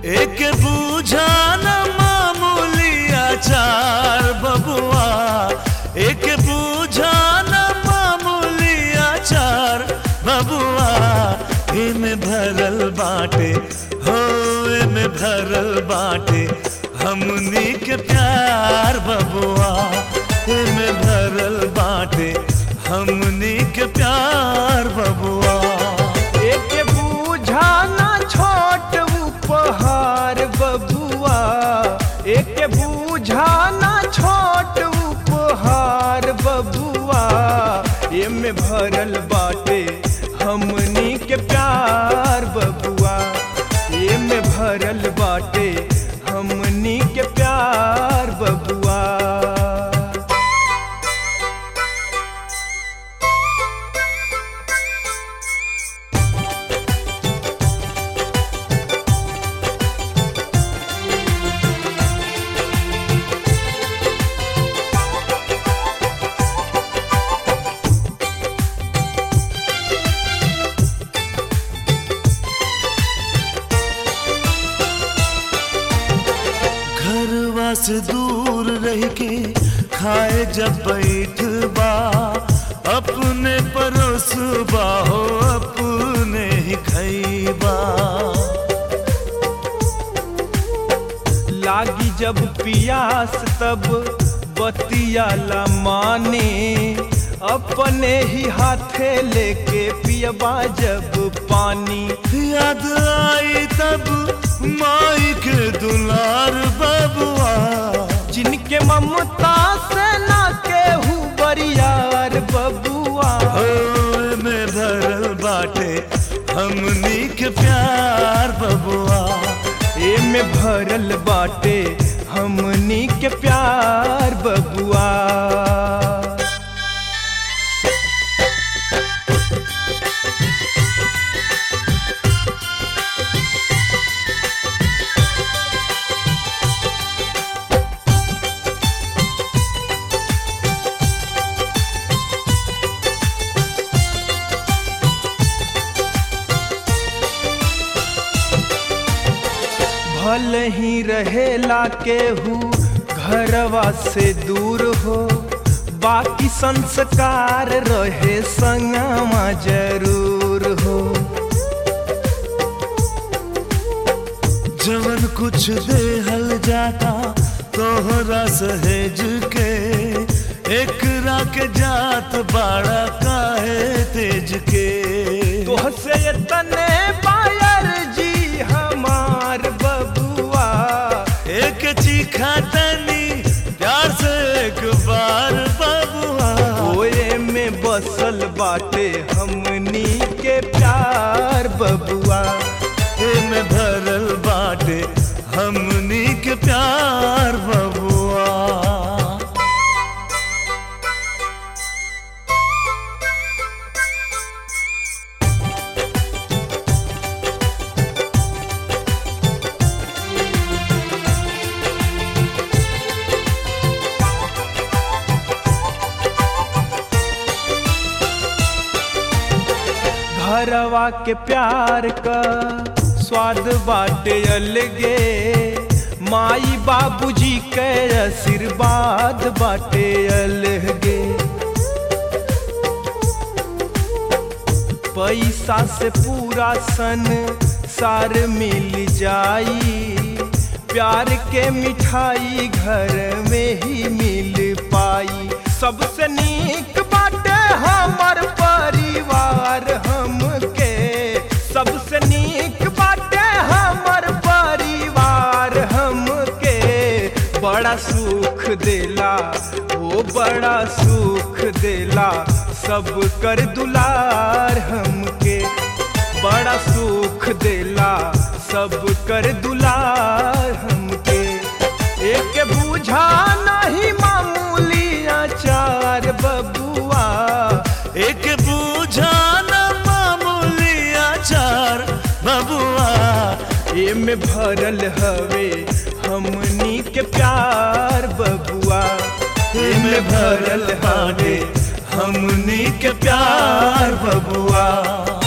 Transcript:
एक बूझा न मामूली आचार बबुआ एक बूझा न मामूली आचार बबुआ इमे भरल बाटे हो इमे भरल बाटे हमनी के प्यार बबुआ इमे भरल बाटे हमनी के प्यार बबुआ एक बूझा ना छोट उपहार बबुआ एक बूझा ना छोट उपहार बबुआ एमे भरल बाटे हमनी के प्यार बबुआ एमे भरल बाटे हमनी के प्यार बबुआ घरवा से दूर रह के खाए जब बैठ बा अपने परोसबा हो अपने ही खैबा लागी जब पियास तब बतियाला माने अपने ही हाथे लेके पियबा जब पानी याद आई तब माई के दुलार बबुआ जिनके ममता से ना केहू बरियार बबुआ हो में भरल बाटे हमनी के प्यार बबुआ एमे भरल बाटे हमनी के प्यार बबुआ भल ही रहेला केहू घरवा से दूर हो बाकी संस्कार रहे संगमा जरूर हो जवन कुछ देहल जाता तोहरा सहेज के एकरा के जात बाड़ा काहे तेज के तोहसे तने पायर जी हमार बबुआ एक चीखा तनी प्यार से एक बार बबुआ ओए में बसल बाटे हमनी के प्यार बबुआ में भरल बाटे हमनी के प्यार बबुआ घरवा के प्यार का स्वाद बाटे अलगे माई बाबूजी के आशीर्वाद बाटे अलगे पैसा से पूरा सन सार मिल जाई प्यार के मिठाई घर में ही मिल पाई सबसे नीक बाटे हमर परिवार हमके सबसे नीक बाटे हमर परिवार हमके बड़ा सुख देला ओ बड़ा सुख देला सब कर दुलार हमके बड़ा सुख देला सब कर दुलार हमके एक बूझा नहीं मामूली आचार बबुआ एक बूझा न मामूली आचार बबुआ एमे भरल हवे हमनी के प्यार बबुआ में भरल हाडे हमनी के प्यार बबुआ